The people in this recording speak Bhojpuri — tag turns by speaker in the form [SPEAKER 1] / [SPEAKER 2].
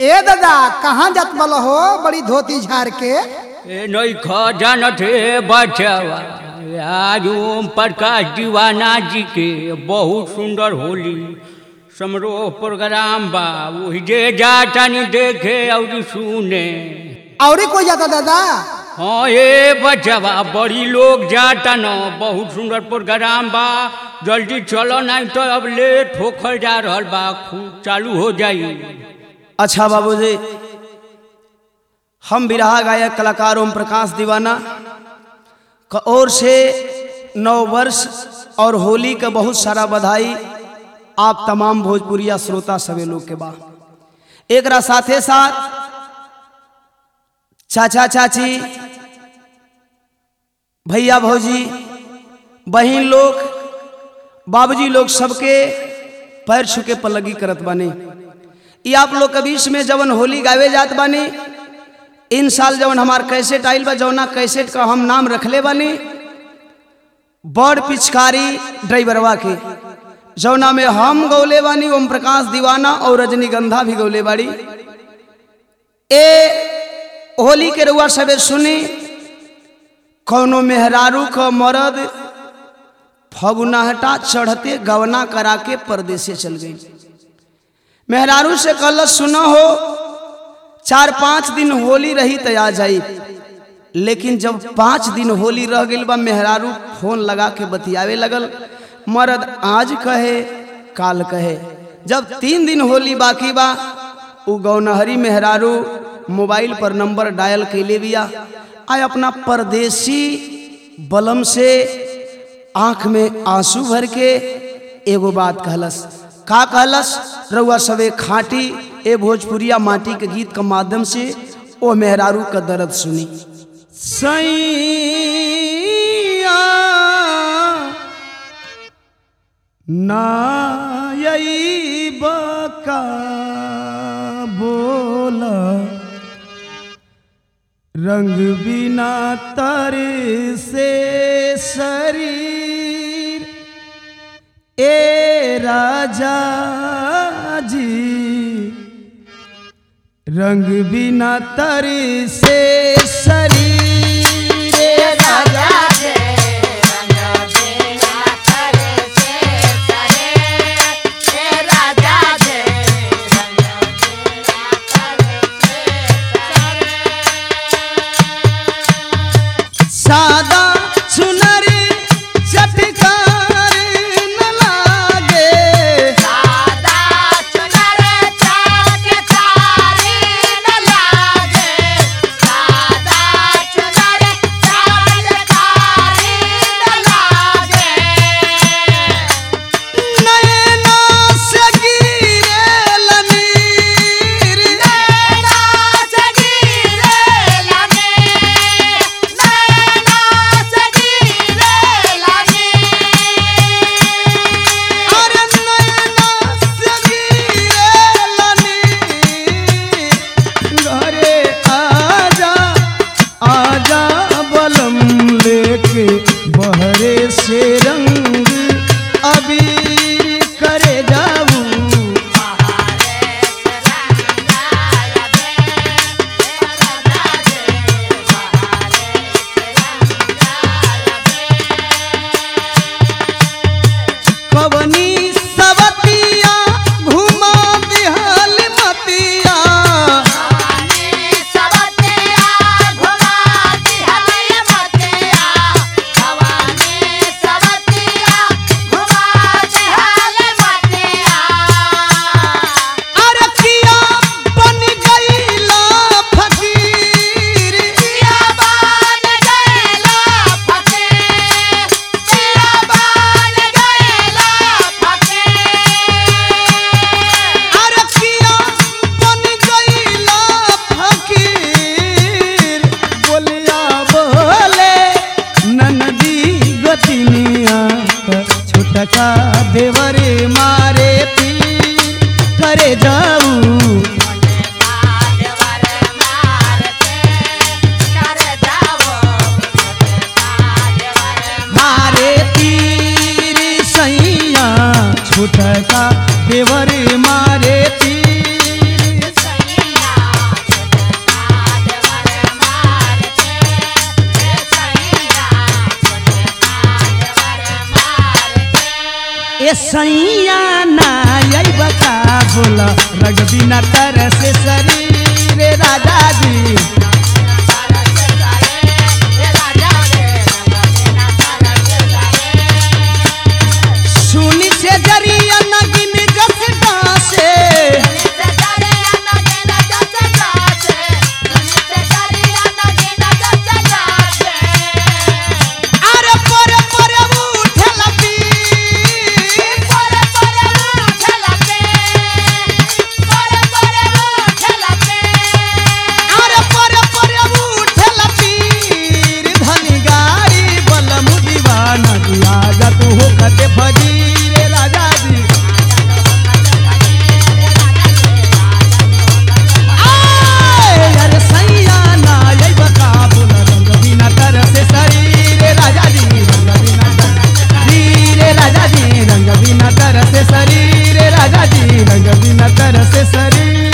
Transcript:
[SPEAKER 1] ए दादा कहाँ जात वाला हो बड़ी धोती झाड़ के
[SPEAKER 2] ए नहीं खा जानत है बचावा आज ओम प्रकाश दीवाना जी के बहुत सुंदर होली समरोह प्रोग्राम बा वही जे जातानी देखे और सुने
[SPEAKER 1] और कोई जाता दादा
[SPEAKER 2] हाँ ये बचावा बड़ी लोग जाता न बहुत सुंदर प्रोग्राम बा जल्दी चलो नहीं तो अब लेट होकर जा रहल बा खूब चालू हो जाई
[SPEAKER 3] अच्छा बाबूजी हम बिरहा गायक कलाकार ओम प्रकाश दीवाना का ओर से नव वर्ष और होली का बहुत सारा बधाई आप तमाम भोजपुरिया श्रोता सभी लोग के बा एक साथे साथ चाचा चाची भैया भौजी बहन लोग बाबूजी लोग सबके पैर छुके पलगी करत बानी ई आप लोग के बीच में जवन होली गावे जात बानी इन साल जवन हमार कैसेट आइल बा जवना कैसेट का हम नाम रखले बानी बड़ पिचकारी ड्राइवरवा के जवना में हम गौले बानी ओम प्रकाश दीवाना और रजनीगंधा भी गौले बाड़ी ए होली के रुआ सबे सुनी कौनो मेहरारू क मरद फगुनाहटा चढ़ते गवना करा के परदेसे चल गई मेहरारू से कल सुना हो चार पाँच दिन होली रही तो आ जाई लेकिन जब पाँच दिन होली रह गई बा मेहरारू फोन लगा के बतियावे लगल मर्द आज कहे काल कहे जब तीन दिन होली बाकी बा उ गौनहरी मेहरारू मोबाइल पर नंबर डायल कैले बिया आय अपना परदेसी बलम से आंख में आंसू भर के एगो बात कहलस का कहलस रउआ सबे खाटी ए भोजपुरिया माटी के गीत के माध्यम से ओ मेहरारू का दर्द सुनी सैया नायई बका बोला रंग बिना तर से शरीर ए राजा जी रंग बिना तर से शरीर ए राजा सादा सुनरी चटकार न लागे
[SPEAKER 4] Thank you.
[SPEAKER 3] ए सैया ना अइब का बोल रग बिना तर से शरीर राजा जी सुनी से जरिया नगिन जस डासे अरे पर पर उठल पीर अरे पर पर उठल पीर धनी गाड़ी बलम दीवाना दिया जा तू हो खते फजीर राजा जी आए अरे सैया ना अइब का बोल रंग बिना तर से शरीर राजा जी रंग बिना शरीर राजा जी रंग बिना तर से शरीर राजा जी रंग बिना तर से शरीर